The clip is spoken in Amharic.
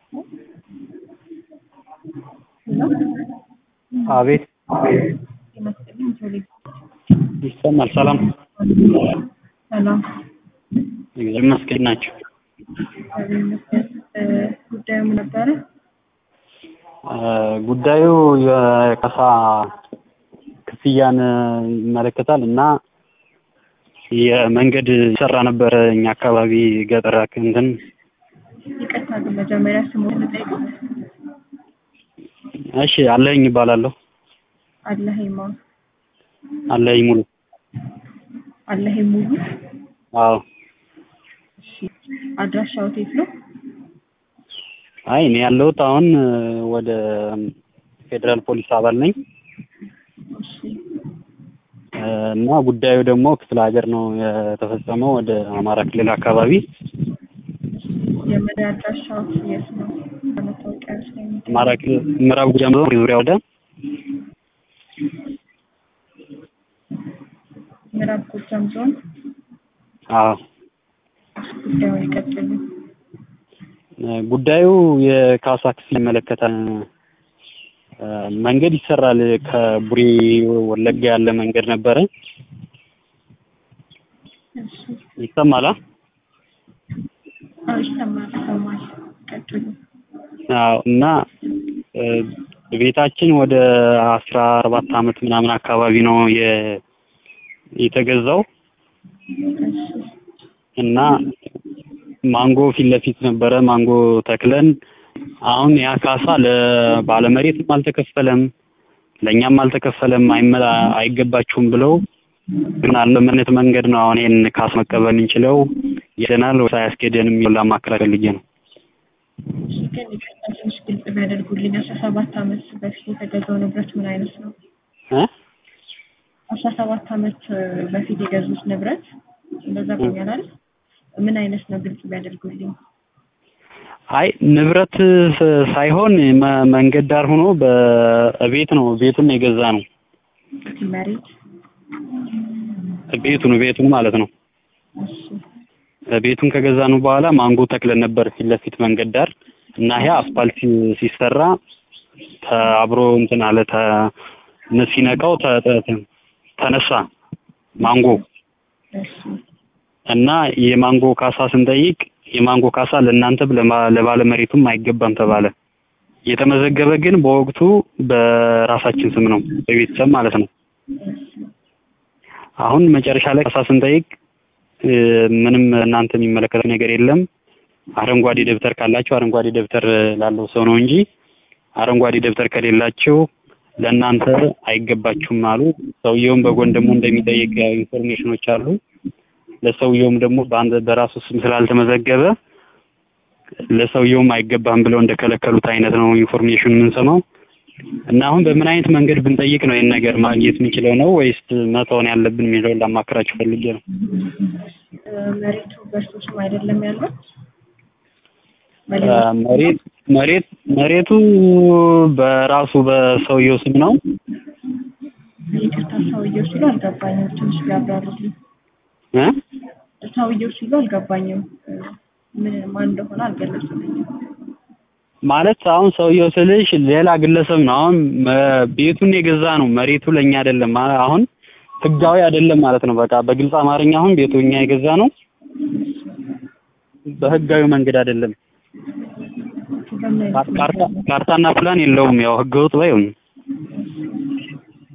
አቤት ይሰማል። ሰላም ሰላም እግዚአብሔር ይመስገን ናቸው። ጉዳዩ ምን ነበረ? ጉዳዩ የካሳ ክፍያን ይመለከታል እና የመንገድ ይሰራ ነበረ እኛ አካባቢ ገጠር እንትን ይቅርታ ግን መጀመሪያ ስሙን ልጠይቀው። እሺ አለኝ ይባላለሁ። አለኸኝ ማ አለኝ ሙሉ አለኸኝ ሙሉ። አዎ እሺ አድራሻው የት ነው? አይ እኔ ያለሁት አሁን ወደ ፌዴራል ፖሊስ አባል ነኝ እሺ እና ጉዳዩ ደግሞ ክፍለ ሀገር ነው የተፈጸመው ወደ አማራ ክልል አካባቢ የመኖሪያ አድራሻው የት ነው? በመታወቂያ ውስጥ ነው የሚገኘው? አማራ ክልል ምዕራብ ጎጃም ዞን ዙሪያ ወደ ምዕራብ ጎጃም ዞን። አዎ ጉዳዩን ይቀጥሉ። ጉዳዩ የካሳ ክፍል ይመለከታል። መንገድ ይሰራል። ከቡሬ ወለጋ ያለ መንገድ ነበረ። እሺ ይሰማል? አ? አዎ ይሰማል ይሰማል። ቀጥሉ። አዎ እና እ ቤታችን ወደ አስራ አራት አመት ምናምን አካባቢ ነው የ- የተገዛው እሺ እና ማንጎ ፊት ለፊት ነበረ ማንጎ ተክለን አሁን ያ ካሳ ለባለመሬትም አልተከፈለም ለእኛም አልተከፈለም አይመ- አይገባችሁም ብለው ግን አለመነት መንገድ ነው አሁን ይሄን ካሳ መቀበል እንችለው ይደናል ወይ አያስኬደንም የሚለው ላማከር ፈልጌ ነው። እሺ ግን ይቅርታ ትንሽ ግልጽ ቢያደርጉልኝ አስራ ሰባት አመት በፊት የተገዛው ንብረት ምን አይነት ነው? እ አስራ ሰባት አመት በፊት የገዙት ንብረት እንደዛ ብኛላል። ምን አይነት ነው ግልጽ ቢያደርጉልኝ። አይ ንብረት ስ- ሳይሆን መ- መንገድ ዳር ሆኖ በቤት ነው ቤቱን የገዛ ነው መሬት ቤቱን ቤቱን ማለት ነው እሺ ቤቱን ከገዛኑ በኋላ ማንጎ ተክለን ነበር ፊት ለፊት መንገድ ዳር እና ይሄ አስፋልት ሲ- ሲሰራ ተ- አብሮ እንትን አለ ተ ነ- ሲነቃው ተ- ተ- ተ- ተነሳ ማንጎ እሺ እና የማንጎ ካሳ ስንጠይቅ የማንጎ ካሳ ለእናንተም ለማ- ለባለመሬቱም አይገባም ተባለ። የተመዘገበ ግን በወቅቱ በራሳችን ስም ነው በቤተሰብ ማለት ነው። አሁን መጨረሻ ላይ ካሳ ስንጠይቅ እ፣ ምንም እናንተ የሚመለከት ነገር የለም አረንጓዴ ደብተር ካላቸው አረንጓዴ ደብተር ላለው ሰው ነው እንጂ አረንጓዴ ደብተር ከሌላቸው ለእናንተ አይገባችሁም አሉ። ሰውየውም በጎን ደግሞ እንደሚጠይቅ ያው ኢንፎርሜሽኖች አሉ። ለሰውየውም ደግሞ በአንድ በራሱ ስም ስላልተመዘገበ ለሰውየውም አይገባም ብለው እንደከለከሉት አይነት ነው ኢንፎርሜሽን የምንሰማው። እና አሁን በምን አይነት መንገድ ብንጠይቅ ነው ይህን ነገር ማግኘት የምንችለው ነው ወይስ መተውን ያለብን የሚለውን ላማክራችሁ ፈልጌ ነው። እ፣ መሬቱ በእርሱ ስም አይደለም ያለው እ፣ መሬት መሬት መሬቱ በራሱ በሰውየው ስም ነው። ይቅርታ ሰውየው ሲሉ አልገባኝም። ትንሽ ቢያብራሩልኝ። እ? ሰውየው ሲሉ አልገባኝም። እ፣ ምን ማን እንደሆነ አልገለጹልኝም። ማለት አሁን ሰውየው ስልሽ ሌላ ግለሰብ ነው። አሁን መ- ቤቱን የገዛ ነው መሬቱ ለኛ አይደለም። አ- አሁን ህጋዊ አይደለም ማለት ነው። በቃ በግልጽ አማርኛ አሁን ቤቱ እኛ የገዛ ነው፣ በህጋዊ መንገድ አይደለም። በምን አይነት ካርታ ካርታና ፕላን የለውም። ያው ህገወጥ ባይሆን